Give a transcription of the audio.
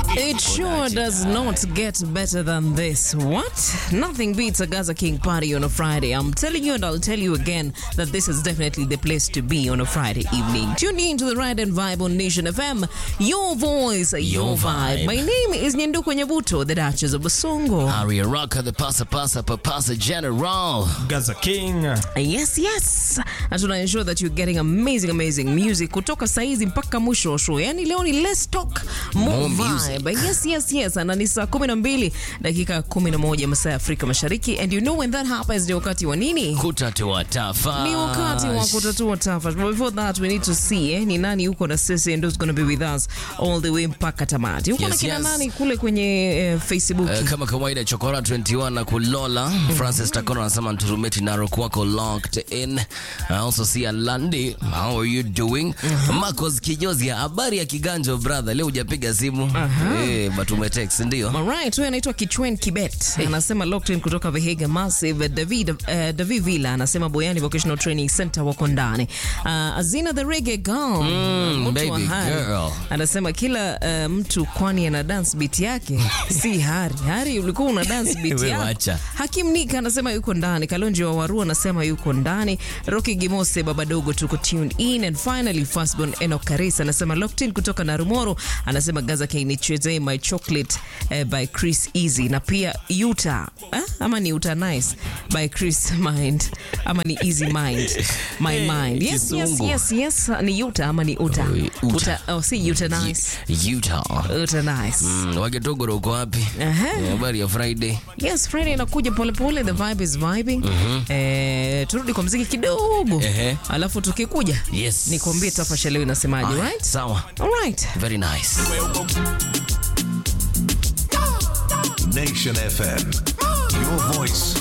It sure does not get better than this. What? Nothing beats a Gaza King party on a Friday. I'm telling you, and I'll tell you again, that this is definitely the place to be on a Friday evening. Tune in to the Ride and Vibe on Nation FM. Your voice, your, Your vibe. vibe. My name is Nyenduko Nyabuto, the Duchess of Basongo. Aria Rocka, the pasa pasa papasa general. Gaza King. Yes, yes. Na tuna ensure that you're getting amazing, amazing music kutoka saizi mpaka mwisho wa show. Yani leo ni let's talk more, More music. vibe. Yes, yes, yes. Na ni saa 12 dakika 11 masaa ya Afrika Mashariki. And you know when that happens ni wakati wa nini? Kutatua tafa. Ni wakati wa kutatua tafa. But before that we need to see eh, ni nani yuko na sisi and who's going to be with us all the way mpaka tamati. Uko na Yes, kina yes. nani kule kwenye eh, Facebook? Eh, kama kawaida chokora 21 na kulola francis takono anasema nturumeti narok wako locked in I also see alandi how are you doing marcos kijozia habari ya kiganjo brother leo hujapiga simu eh, but umetext ndio Alright, huyu anaitwa Kichwen Kibet anasema locked in kutoka Vihiga Massive. David, uh, David Villa anasema Boyani Vocational Training Center wako ndani. Uh, Azina the Reggae Girl Mm, mtu wa baby Hari. girl. anasema kila uh, mtu kwani ana dance beat yake si Hari. Hari ulikuwa una dance beat Wewe yako. wacha. Hakim Nika anasema yuko ndani. Kalonji wa Waru anasema yuko ndani. Rocky Gimose baba dogo tuko tuned in and finally firstborn Enoch Karisa anasema locked in kutoka Narumoro anasema Gaza K nichezee my chocolate eh, by Chris Easy na pia Utah eh? ama ni Utah nice by Chris Mind ama ni Easy Mind my Eh, mind yes yes kizungu. yes yes ni Utah ama ni Utah Utah. Utah oh si Utah nice utah Utah nice Mm, wagetogoro uko wapi Aha. Eh, habari ya friday Yes, Friday inakuja polepole, the vibe is vibing. Eh, turudi kwa mziki kidogo Ehe. alafu tukikuja yes nikwambie tafasha leo inasemaje, Aya, right? sawa All right. very nice Nation FM. Your voice,